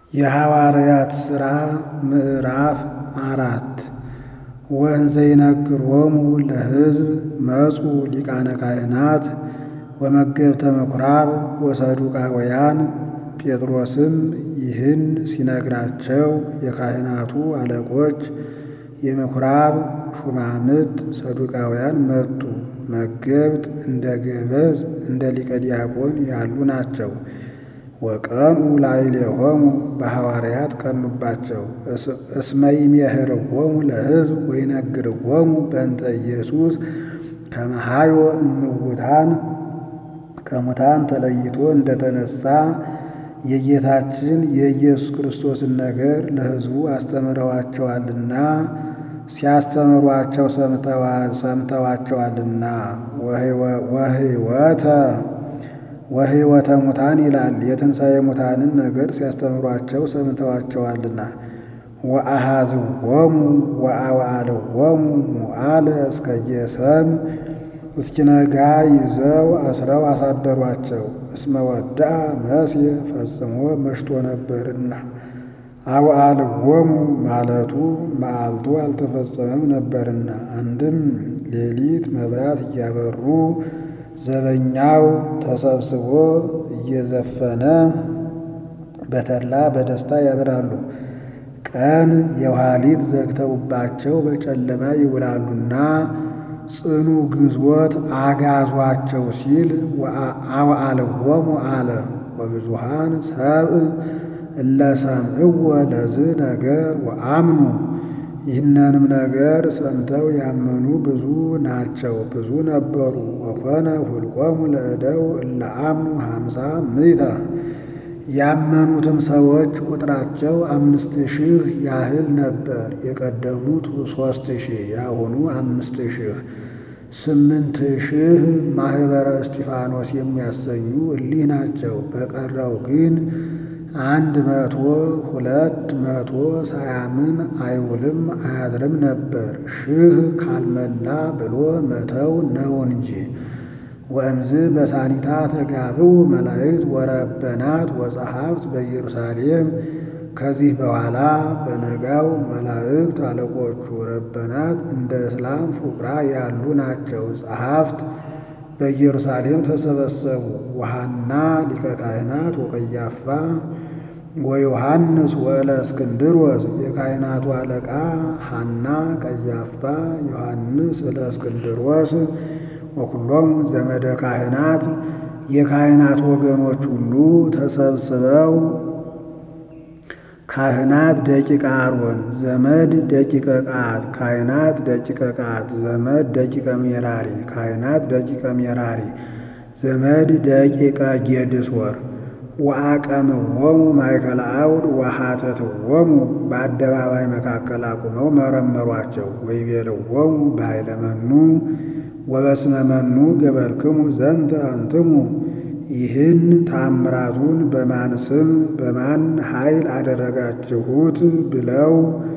የሐዋርያት ሥራ ምዕራፍ አራት ወእንዘ ይነግሮሙ ለሕዝብ መጹ ሊቃነ ካህናት ወመገብተ ምኵራብ ወሰዱቃውያን። ጴጥሮስም ይህን ሲነግራቸው የካህናቱ አለቆች የምኵራብ ሹማምት ሰዱቃውያን መጡ። መገብት እንደ ገበዝ እንደ ሊቀ ዲያቆን ያሉ ናቸው። ወቀኑ ላዕሌሆሙ በሐዋርያት ቀኑባቸው። እስመ ይሜህርዎሙ ለሕዝብ ወይነግርዎሙ በእንተ ኢየሱስ ከመ ኀዮ እምውታን ከሙታን ተለይቶ እንደተነሣ የጌታችን የኢየሱስ ክርስቶስን ነገር ለሕዝቡ አስተምረዋቸዋልና ሲያስተምሯቸው ሰምተዋቸዋልና። ወሕይወተ ወሕይወተ ሙታን ይላል። የትንሣኤ ሙታንን ነገር ሲያስተምሯቸው ሰምተዋቸዋልና። ወአኀዝዎሙ ወአውዓልዎሙ ሙዓለ እስከ ጌሰም እስኪነጋ ይዘው አስረው አሳደሯቸው። እስመ ወድአ መስየ ፈጽሞ መሽቶ ነበርና። አውዓልዎሙ ማለቱ መዓልቱ አልተፈጸመም ነበርና። አንድም ሌሊት መብራት እያበሩ ዘበኛው ተሰብስቦ እየዘፈነ በተድላ በደስታ ያድራሉ። ቀን የኋሊት ዘግተውባቸው በጨለማ ይውላሉና ጽኑ ግዞት አጋዟቸው ሲል አውዓልዎሙ አለ። ወብዙኃን ሰብእ እለ ሰምዕዎ ለዝ ነገር ወአምኑ ይህንንም ነገር ሰምተው ያመኑ ብዙ ናቸው፣ ብዙ ነበሩ። ወኮነ ሁልቆሙ ለእደው እለ አምኑ ሀምሳ ምዕተ ያመኑትም ሰዎች ቁጥራቸው አምስት ሺህ ያህል ነበር። የቀደሙት ሦስት ሺህ ያሁኑ አምስት ሺህ ስምንት ሺህ ማኅበረ እስጢፋኖስ የሚያሰኙ እሊህ ናቸው። በቀረው ግን አንድ መቶ ሁለት መቶ ሳያምን አይውልም አያድርም ነበር። ሺህ ካልመላ ብሎ መተው ነው እንጂ። ወእምዝ በሳኒታ ተጋብኡ መላእክት ወረበናት ወጸሐፍት በኢየሩሳሌም። ከዚህ በኋላ በነጋው መላእክት አለቆቹ ረበናት እንደ እስላም ፉቅራ ያሉ ናቸው። ጸሐፍት በኢየሩሳሌም ተሰበሰቡ። ወሐና ሊቀ ካህናት ወቀያፋ ወዮሐንስ ወእለ እስክንድሮስ የካህናቱ አለቃ ሐና፣ ቀያፋ፣ ዮሐንስ እለ እስክንድሮስ ወኩሎሙ ዘመደ ካህናት የካህናት ወገኖች ሁሉ ተሰብስበው ካህናት ደቂቀ አሮን ዘመድ ደቂቀ ቃት ካህናት ደቂቀ ቃት ዘመድ ደቂቀ ሜራሪ ካህናት ደቂቀ ሜራሪ ዘመድ ደቂቀ ጌድሶር ወአቀምዎሙ ማእከለ አውድ ወሐተትዎሙ በአደባባይ መካከል አቁመው መረመሯቸው። ወይቤልዎሙ በኃይለ መኑ ወበስመ መኑ ገበርክሙ ዘንተ አንትሙ ይህን ታምራቱን በማን ስም በማን ኃይል አደረጋችሁት ብለው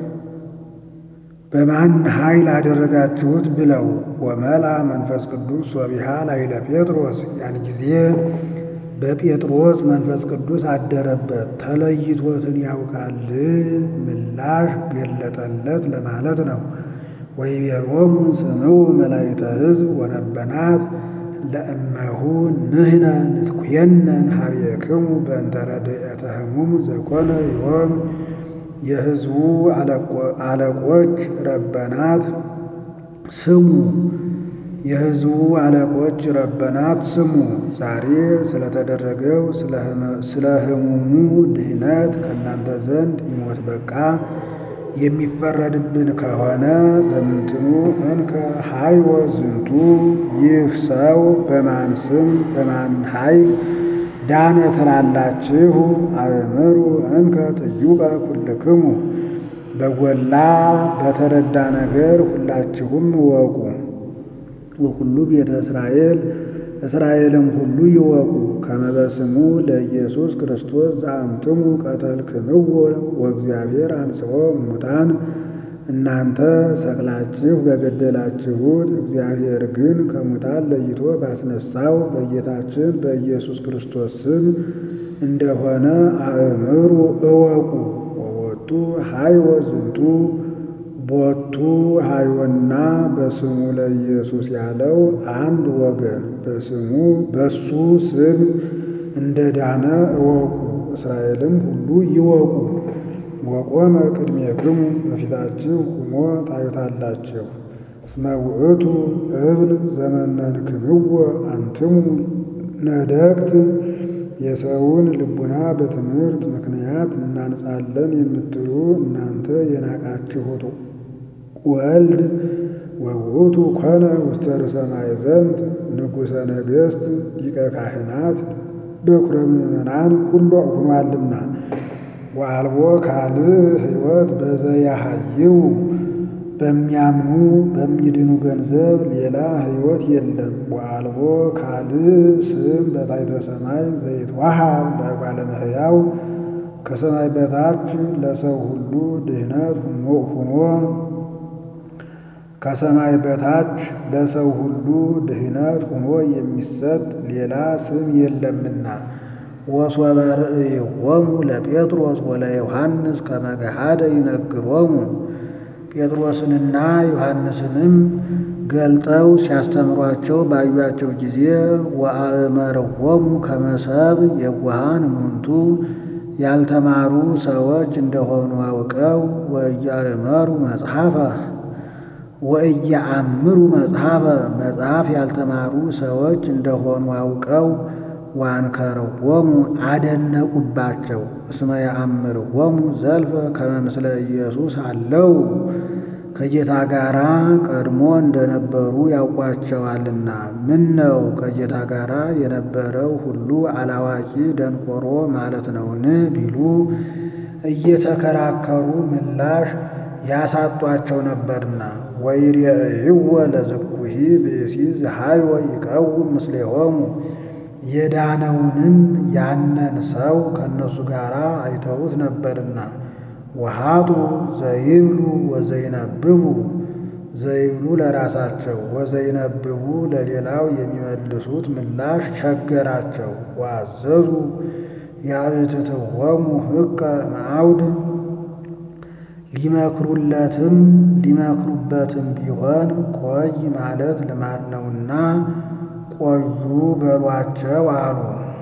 በማን ኃይል አደረጋችሁት ብለው ወመላ መንፈስ ቅዱስ ወቢሃ ላዕለ ጴጥሮስ ያን ጊዜ በጴጥሮስ መንፈስ ቅዱስ አደረበት። ተለይቶትን ያውቃል ምላሽ ገለጠለት ለማለት ነው። ወይቤሎሙ ስምዑ መላእክተ ሕዝብ ወረበናት ለእመሁ ንሕነ ንትኩየነን ኀቤክሙ በእንተ ረድኤተ ሕሙም ዘኮነ ዮም። የሕዝቡ አለቆች ረበናት ስሙ፣ የሕዝቡ አለቆች ረበናት ስሙ። ዛሬ ስለተደረገው ስለ ሕሙሙ ድኅነት ከእናንተ ዘንድ ይሞት በቃ የሚፈረድብን ከሆነ በምንትኑ እንከ ኀይወ ዝንቱ ይህ ሰው በማን ስም በማን ኃይል ዳነ ትላላችሁ? አእምሩ እንከ ጥዩቀ ኩልክሙ በጎላ በተረዳ ነገር ሁላችሁም እወቁ። ወኩሉ ቤተ እስራኤል እስራኤልም ሁሉ ይወቁ ከመ በስሙ ለኢየሱስ ክርስቶስ ዘአንትሙ ቀተልክምዎ ወእግዚአብሔር አንሥኦ እሙታን እናንተ ሰቅላችሁ በገደላችሁት እግዚአብሔር ግን ከሙታን ለይቶ ባስነሳው በጌታችን በኢየሱስ ክርስቶስ ስም እንደሆነ አእምሩ እወቁ። ወወቱ ሀይወ ዝንቱ ቦቱ ሀይወና በስሙ ለኢየሱስ ያለው አንድ ወገን በስሙ በሱ ስም እንደ ዳነ እወቁ። እስራኤልም ሁሉ ይወቁ። ወቆመ ቅድሜክሙ በፊታችሁ ቁሞ ታዩታላችሁ። እስመ ውእቱ እብል ዘመነንክምዎ አንትሙ ነደቅት የሰውን ልቡና በትምህርት ምክንያት እናንጻለን የምትሉ እናንተ የናቃችሁት ወልድ ወውእቱ ኮነ ውስተ ርእሰ ማእዘንት ንጉሠ ነገሥት ሊቀ ካህናት በኵረ ምእመናን ሁሉ ሆኗልና ወአልቦ ካልእ ሕይወት በዘያሃይው በሚያምኑ በሚድኑ ገንዘብ ሌላ ሕይወት የለም። ወአልቦ ካልእ ስም በታሕተ ሰማይ ዘይትወሃብ ለእጓለ እመሕያው ከሰማይ በታች ለሰው ሁሉ ድኅነት ሁኖ ከሰማይ በታች ለሰው ሁሉ ድኅነት ሆኖ የሚሰጥ ሌላ ስም የለምና። ወሶበ ርእይዎሙ ለጴጥሮስ ወለዮሐንስ ከመ ገሃደ ይነግሮሙ ጴጥሮስንና ዮሐንስንም ገልጠው ሲያስተምሯቸው ባዩአቸው ጊዜ ወአእመርዎሙ ከመ ሰብእ የዋሃን እሙንቱ ያልተማሩ ሰዎች እንደሆኑ አውቀው ወኢያእመሩ መጽሐፈ ወኢያአምሩ መጽሐፈ መጽሐፍ ያልተማሩ ሰዎች እንደሆኑ አውቀው ዋንከርዎሙ አደነቁባቸው። እስመ ያአምርዎሙ ዘልፈ ከመ ምስለ ኢየሱስ አለው ከጌታ ጋራ ቀድሞ እንደነበሩ ያውቋቸዋልና። ምን ነው ከጌታ ጋራ የነበረው ሁሉ አላዋቂ ደንቆሮ ማለት ነውን? ቢሉ እየተከራከሩ ምላሽ ያሳጧቸው ነበርና። ወይሬእይዎ ለዝኩሂ ብእሲ ዘሃይወ ይቀውም ምስሌሆሙ የዳነውንም ያነን ሰው ከእነሱ ጋር አይተውት ነበርና። ወሃጡ ዘይብሉ ወዘይነብቡ ዘይብሉ ለራሳቸው ወዘይነብቡ ለሌላው የሚመልሱት ምላሽ ቸገራቸው። ወአዘዙ ያእትትዎሙ ሕቀ እምአውድ ሊመክሩለትም ሊመክሩበትም ቢሆን ቆይ ማለት ልማድ ነውና ቆዩ በሏቸው አሉ።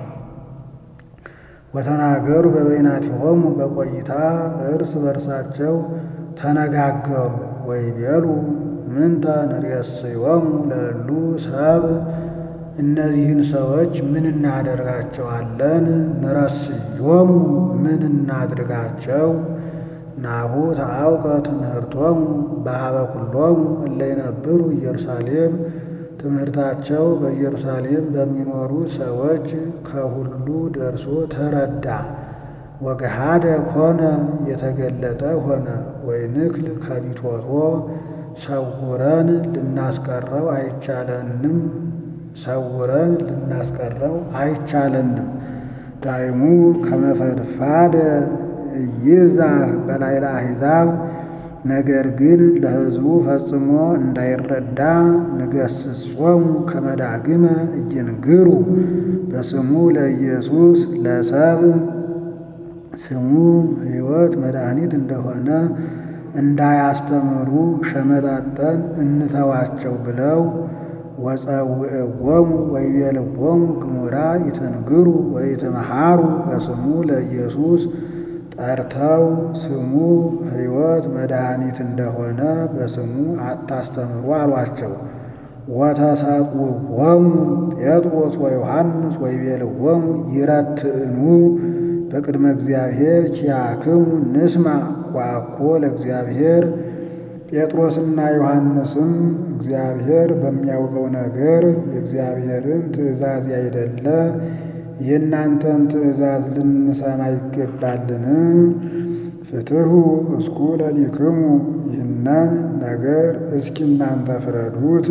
ወተናገሩ በበይናቲሆሙ በቆይታ እርስ በርሳቸው ተነጋገሩ። ወይቤሉ ምንተ ንሬስዮሙ ለእሉ ሰብ እነዚህን ሰዎች ምን እናደርጋቸዋለን? ንረስዮሙ ምን እናድርጋቸው? ናሁ ተአውቀ ትምህርቶሙ በሀበ ኩሎሙ እለ ይነብሩ ኢየሩሳሌም ትምህርታቸው በኢየሩሳሌም በሚኖሩ ሰዎች ከሁሉ ደርሶ ተረዳ። ወገሃደ ኮነ የተገለጠ ሆነ። ወይንክል ከቢቶቶ ሰውረን ልናስቀረው አይቻለንም ሰውረን ልናስቀረው አይቻለንም። ዳይሙ ከመፈድፋደ ይዛህ በላይለ አሕዛብ ነገር ግን ለሕዝቡ ፈጽሞ እንዳይረዳ ንገሥጾሙ ከመዳግመ እይንግሩ በስሙ ለኢየሱስ ለሰብ ስሙ ሕይወት መድኃኒት እንደሆነ እንዳያስተምሩ ሸመጣጠን እንተዋቸው ብለው ወጸውዕዎሙ ወይቤልዎሙ ግሙራ ይትንግሩ ወይትመሃሩ በስሙ ለኢየሱስ ጠርተው ስሙ ሕይወት መድኃኒት እንደሆነ በስሙ አታስተምሩ አሏቸው። ወተሰጥውዎሙ ጴጥሮስ ወዮሐንስ ወይቤልዎሙ ይረትዕኑ በቅድመ እግዚአብሔር ኪያክሙ ንስማ ዋኮ ለእግዚአብሔር ጴጥሮስና ዮሐንስም እግዚአብሔር በሚያውቀው ነገር የእግዚአብሔርን ትእዛዝ ያይደለ የእናንተን ትእዛዝ ልንሰማ ይገባልን? ፍትሑ እስኩ ለሊክሙ ይህንን ነገር እስኪ እናንተ ፍረዱት።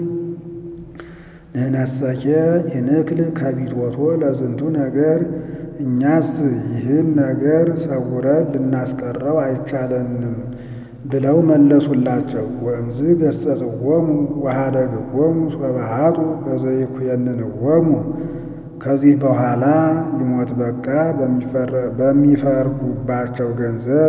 ንሕነሰኬ ይንክል ከቢትወቶ ለዝንቱ ነገር እኛስ ይህን ነገር ሰውረን ልናስቀረው አይቻለንም ብለው መለሱላቸው። ወእምዝ ገሰጽዎሙ ወኀደግዎሙ ሶበ ኀጡ በዘይኩየንንዎሙ ከዚህ በኋላ ይሞት በቃ በሚፈርዱባቸው ገንዘብ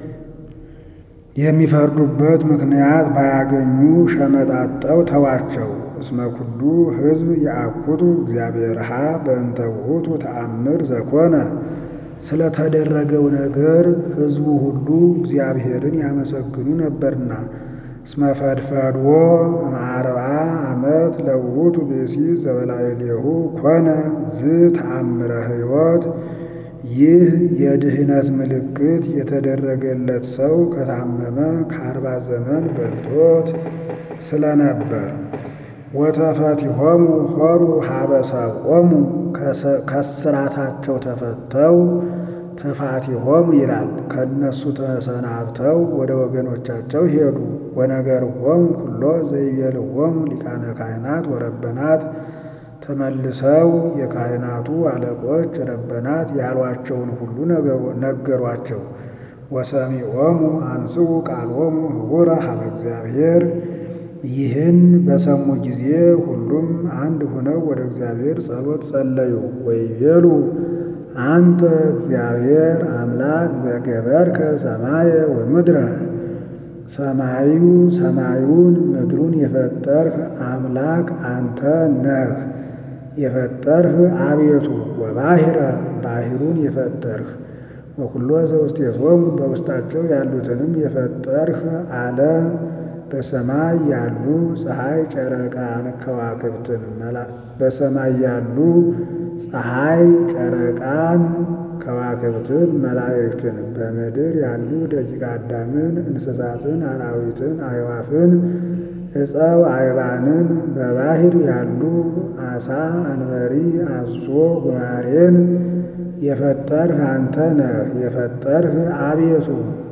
የሚፈርዱበት ምክንያት ባያገኙ ሸመጣጠው ተዋቸው። እስመ ኩሉ ሕዝብ የአኩቱ እግዚአብሔርሃ በእንተ ውእቱ ተአምር ዘኮነ ስለተደረገው ነገር ሕዝቡ ሁሉ እግዚአብሔርን ያመሰግኑ ነበርና። እስመ ፈድፈድዎ እምአርብዓ ዓመት ለውእቱ ብእሲ ዘበላዕሌሁ ኮነ ዝ ተአምረ ሕይወት ይህ የድህነት ምልክት የተደረገለት ሰው ከታመመ ከአርባ ዘመን በልጦት ስለነበር። ወተፈቲሆሙ ሆሩ ሀበሰቆሙ ከስራታቸው ተፈተው ተፋቲሆሙ ይላል። ከእነሱ ተሰናብተው ወደ ወገኖቻቸው ሄዱ። ወነገርዎሙ ኩሎ ዘይቤልዎሙ ሊቃነ ካህናት ወረበናት ተመልሰው የካህናቱ አለቆች ረበናት ያሏቸውን ሁሉ ነገሯቸው። ወሰሚዖሙ አንስኡ ቃሎሙ ህቡረ ሀበ እግዚአብሔር ይህን በሰሙ ጊዜ ሁሉም አንድ ሆነው ወደ እግዚአብሔር ጸሎት ጸለዩ። ወይቤሉ አንተ እግዚአብሔር አምላክ ዘገበርከ ሰማየ ወምድረ ሰማዩ ሰማዩን ምድሩን የፈጠርህ አምላክ አንተ ነህ። የፈጠርህ አቤቱ ወባሕረ ባሕሩን የፈጠርህ ወኩሎ ዘውስቴቶሙ በውስጣቸው ያሉትንም የፈጠርህ አለ። በሰማይ ያሉ ፀሐይ፣ ጨረቃን፣ ከዋክብትን በሰማይ ያሉ ፀሐይ፣ ጨረቃን፣ ከዋክብትን፣ መላእክትን በምድር ያሉ ደቂቀ አዳምን፣ እንስሳትን፣ አራዊትን፣ አዕዋፍን፣ ዕፀው አይባንን በባሕር ያሉ አሳ፣ አንበሪ፣ አዞ፣ ጉማሬን የፈጠርህ አንተ ነህ። የፈጠርህ አቤቱ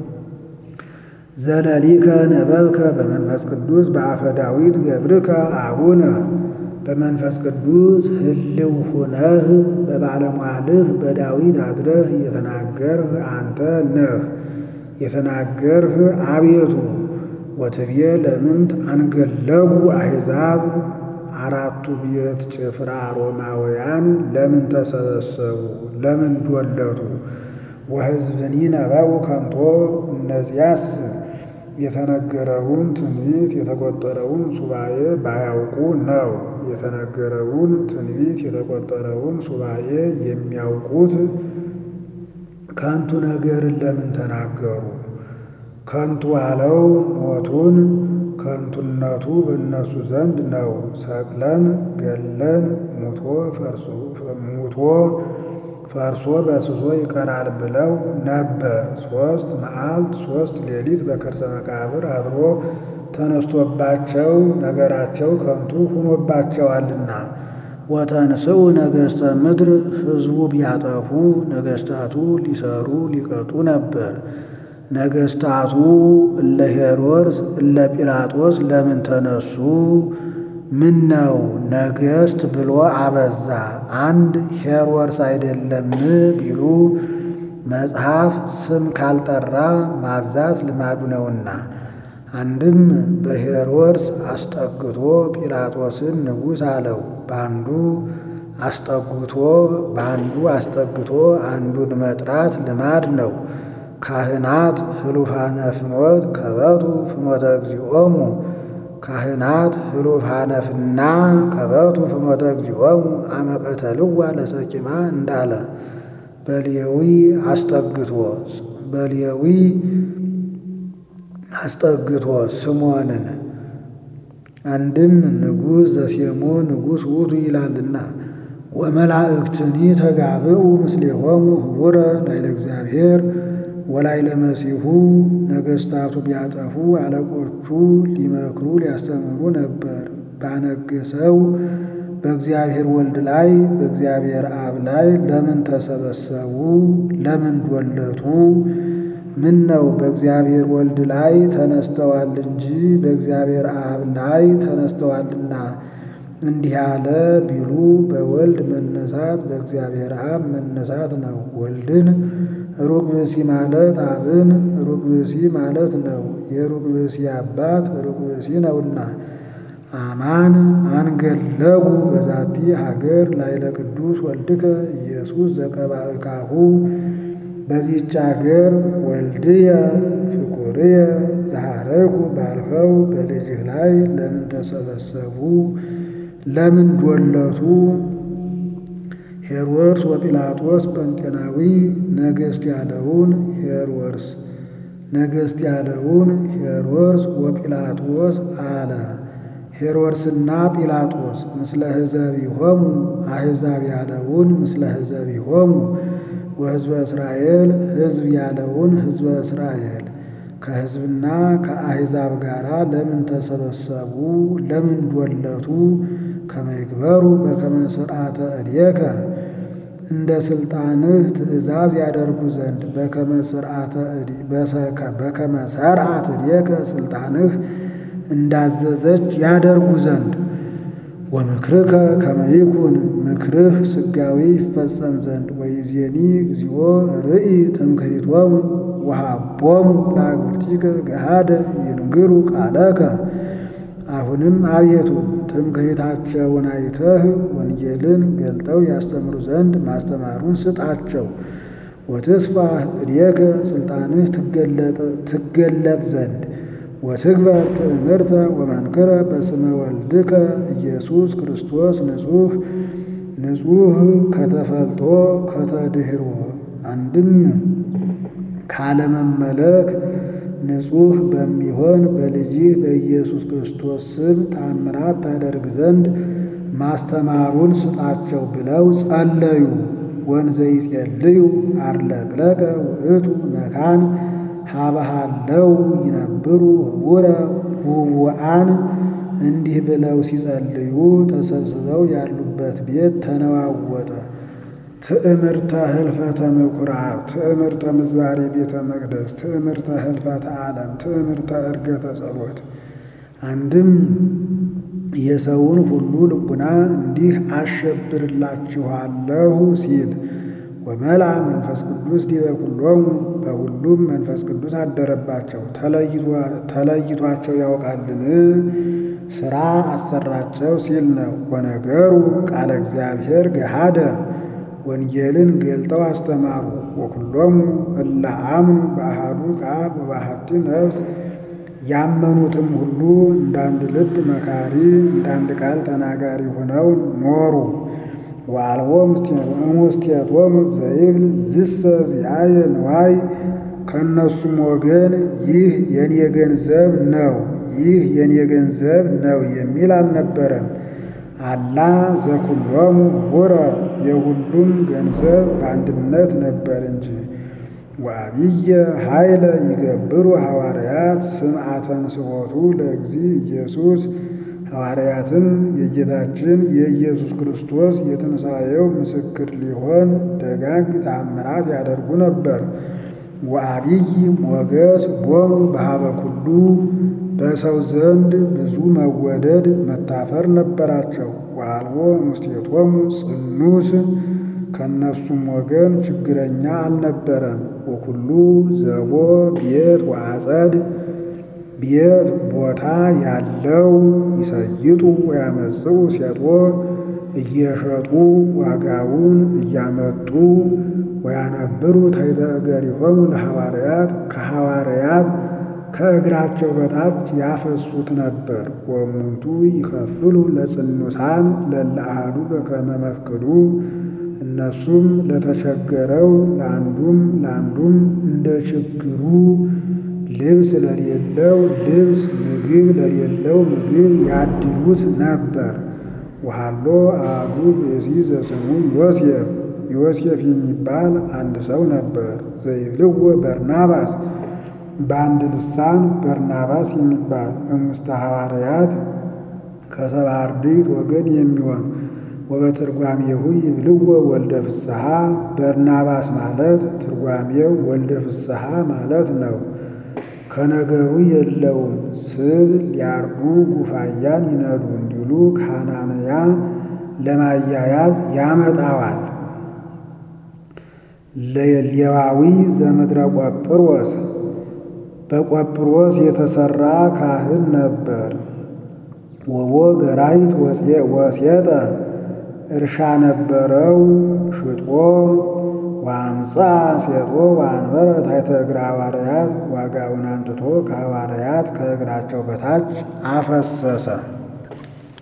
ዘለሊከ ነበብከ በመንፈስ ቅዱስ በአፈ ዳዊት ገብርከ አቡነ በመንፈስ ቅዱስ ህልው ሁነህ በባለሟልህ በዳዊት አድረህ የተናገርህ አንተ ነህ። የተናገርህ አቤቱ ወትቤ ለምንት አንገለቡ አሕዛብ አራቱ ቤት ጭፍራ ሮማውያን ለምን ተሰበሰቡ? ለምን ዶለቱ? ወሕዝብኒ ነበቡ ከንቶ እነዚያስ የተነገረውን ትንቢት የተቆጠረውን ሱባኤ ባያውቁ ነው። የተነገረውን ትንቢት የተቆጠረውን ሱባኤ የሚያውቁት ከንቱ ነገርን ለምን ተናገሩ? ከንቱ አለው ሞቱን ከንቱነቱ በእነሱ ዘንድ ነው። ሰቅለን ገለን ሙቶ ፈርሶ ሙቶ ፈርሶ በስሶ ይቀራል ብለው ነበር። ሦስት መዓልት ሦስት ሌሊት በከርሰ መቃብር አድሮ ተነስቶባቸው ነገራቸው ከንቱ ሆኖባቸዋልና። ወተንስኡ ነገሥተ ምድር ሕዝቡ ቢያጠፉ ነገሥታቱ ሊሰሩ ሊቀጡ ነበር። ነገሥታቱ እለ ሄሮድስ እለ ጲላጦስ ለምን ተነሱ? ምን ነው ነገሥት ብሎ አበዛ። አንድ ሄሮድስ አይደለም ቢሉ መጽሐፍ ስም ካልጠራ ማብዛት ልማዱ ነውና፣ አንድም በሄሮድስ አስጠግቶ ጲላጦስን ንጉሥ አለው። በአንዱ አስጠግቶ በአንዱ አስጠግቶ አንዱን መጥራት ልማድ ነው። ካህናት ህሉፋነ ፍኖት ከበቱ ፍኖተ እግዚኦሙ ካህናት ህሉፋነ ፍና ከበቱ ፍኖተ እግዚኦሙ አመቀተልዋ ለሰቂማ እንዳለ በሌዊ አስጠግቶ በሌዊ አስጠግቶ ስሞንን አንድም ንጉሥ ዘሴሞ ንጉሥ ውእቱ ይላልና ወመላእክትኒ ተጋብኡ ምስሌሆሙ ህቡረ ላይለ እግዚአብሔር ወላይለ መሲሁ ነገሥታቱ ቢያጠፉ አለቆቹ ሊመክሩ ሊያስተምሩ ነበር። ባነገሰው በእግዚአብሔር ወልድ ላይ በእግዚአብሔር አብ ላይ ለምን ተሰበሰቡ? ለምን ዶለቱ? ምን ነው በእግዚአብሔር ወልድ ላይ ተነስተዋል እንጂ በእግዚአብሔር አብ ላይ ተነስተዋልና እንዲህ ያለ ቢሉ በወልድ መነሳት በእግዚአብሔር አብ መነሳት ነው። ወልድን ሩቅ ብእሲ ማለት አብን ሩቅ ብእሲ ማለት ነው። የሩቅ ብእሲ አባት ሩቅ ብእሲ ነውና አማን አንገለጉ በዛቲ ሀገር ላይለ ቅዱስ ወልድከ ኢየሱስ ዘቀባእካሁ በዚህች ሀገር ወልድየ ፍቁርየ ዘሐረይኩ ባልኸው በልጅህ ላይ ለምን ተሰበሰቡ? ለምን ዶለቱ? ሄሮድስ ወጲላጦስ ጴንጤናዊ ነገሥት ያለውን ሄሮድስ ነገሥት ያለውን ሄሮድስ ወጲላጦስ አለ። ሄሮድስና ጲላጦስ ምስለ ሕዘቢሆሙ አሕዛብ ያለውን ምስለ ሕዘቢሆሙ ወሕዝበ እስራኤል ሕዝብ ያለውን ሕዝበ እስራኤል ከሕዝብና ከአሕዛብ ጋር ለምን ተሰበሰቡ? ለምን ዶለቱ? ከመይግበሩ በከመ ሥርዓተ እዴከ እንደ ሥልጣንህ ትእዛዝ ያደርጉ ዘንድ በከመ ሠርዓት እዴከ ሥልጣንህ እንዳዘዘች ያደርጉ ዘንድ ወምክርከ ከመ ይኩን ምክርህ ስጋዊ ይፈጸም ዘንድ ወይዜኒ እግዚኦ ርኢ ትምክህቶሙ ወሃቦሙ ለአግብርቲከ ገሃደ ይንግሩ ቃለከ። አሁንም አቤቱ ትምክህታቸውን አይተህ ወንጌልን ገልጠው ያስተምሩ ዘንድ ማስተማሩን ስጣቸው። ወትስፋ እዴከ ሥልጣንህ ትገለጥ ዘንድ ወትግበር ትእምርተ ወመንክረ በስመ ወልድከ ኢየሱስ ክርስቶስ ንጹሕ ንጹሕ ከተፈልጦ ከተድህሮ አንድም ካለመመለክ ንጹሕ በሚሆን በልጅህ በኢየሱስ ክርስቶስ ስም ታምራት ታደርግ ዘንድ ማስተማሩን ስጣቸው ብለው ጸለዩ። ወንዘ ይጼልዩ አርለቅለቀ ውእቱ መካን ሀበሃለው ይነብሩ ህቡረ ውውአን እንዲህ ብለው ሲጸልዩ ተሰብስበው ያሉበት ቤት ተነዋወጠ። ትዕምርተ ህልፈተ ምኩራብ፣ ትዕምርተ ምዝባሬ ቤተ መቅደስ፣ ትዕምርተ ህልፈተ ዓለም፣ ትዕምርተ ዕርገተ ጸሎት። አንድም የሰውን ሁሉ ልቡና እንዲህ አሸብርላችኋለሁ ሲል ወመላ መንፈስ ቅዱስ ዲበ ኩሎሙ በሁሉም መንፈስ ቅዱስ አደረባቸው። ተለይቷቸው ያውቃልን? ሥራ አሰራቸው ሲል ነው። ወነገሩ ቃለ እግዚአብሔር ገሃደ ወንጌልን ገልጠው አስተማሩ። ወኩሎሙ እለ አምኑ በአሐዱ ቃል ወበአሐቲ ነፍስ ያመኑትም ሁሉ እንዳንድ ልብ መካሪ እንዳንድ ቃል ተናጋሪ ሆነው ኖሩ። ወአልቦ እሙስቴቶሙ ዘይብል ዝሰ ዚአየ ንዋይ ከእነሱም ወገን ይህ የኔ ገንዘብ ነው፣ ይህ የኔ ገንዘብ ነው የሚል አልነበረም። አላ ዘኩሎሙ ኅቡረ የሁሉም ገንዘብ በአንድነት ነበር እንጂ። ወአብየ ኃይለ ይገብሩ ሐዋርያት ስምዓተ ንስሖቱ ለእግዚ ኢየሱስ ሐዋርያትም የጌታችን የኢየሱስ ክርስቶስ የትንሣኤው ምስክር ሊሆን ደጋግ ተአምራት ያደርጉ ነበር። ወአብይ ሞገስ ቦሙ በኀበ ኩሉ በሰው ዘንድ ብዙ መወደድ መታፈር ነበራቸው። ወአልቦ እሙስቴቶሙ ጽኑስ ከእነሱም ወገን ችግረኛ አልነበረም። ወኩሉ ዘቦ ቤት ወአጸድ ቤት ቦታ ያለው ይሰይጡ ወያመጽኡ ሴጦ እየሸጡ ዋጋውን እያመጡ ወያነብሩ ታሕተ እገሪሆሙ ለሐዋርያት ከሐዋርያት ከእግራቸው በታች ያፈሱት ነበር። ወእሙንቱ ይከፍሉ ለጽኑሳን ለእለ አሐዱ በከመ መፍቅዱ እነሱም ለተቸገረው ለአንዱም ለአንዱም እንደ ችግሩ ልብስ ለሌለው ልብስ፣ ምግብ ለሌለው ምግብ ያድሉት ነበር። ወሃሎ አሐዱ ብእሲ ዘስሙ ዮሴፍ ዮሴፍ የሚባል አንድ ሰው ነበር። ዘይብልዎ በርናባስ በአንድ ልሳን በርናባስ የሚባል እሙስተ ሐዋርያት ከሰባ አርድእት ወገን የሚሆን ወበትርጓሜሁ ይብልዎ ወልደ ፍስሐ በርናባስ ማለት ትርጓሜው ወልደ ፍስሐ ማለት ነው። ከነገሩ የለውም ስብ ሊያርዱ ጉፋያን ይነዱ እንዲሉ ከሐናንያ ለማያያዝ ያመጣዋል። ሌዋዊ ዘምድረ ቆጵሮስ በቆጵሮስ የተሰራ ካህን ነበር። ወቦ ገራይት ወሴጠ እርሻ ነበረው ሽጦ ዋምፃ ሴጦ ዋንበረ ታሕተ እግረ ሐዋርያት ዋጋውን አምጥቶ ከሐዋርያት ከእግራቸው በታች አፈሰሰ።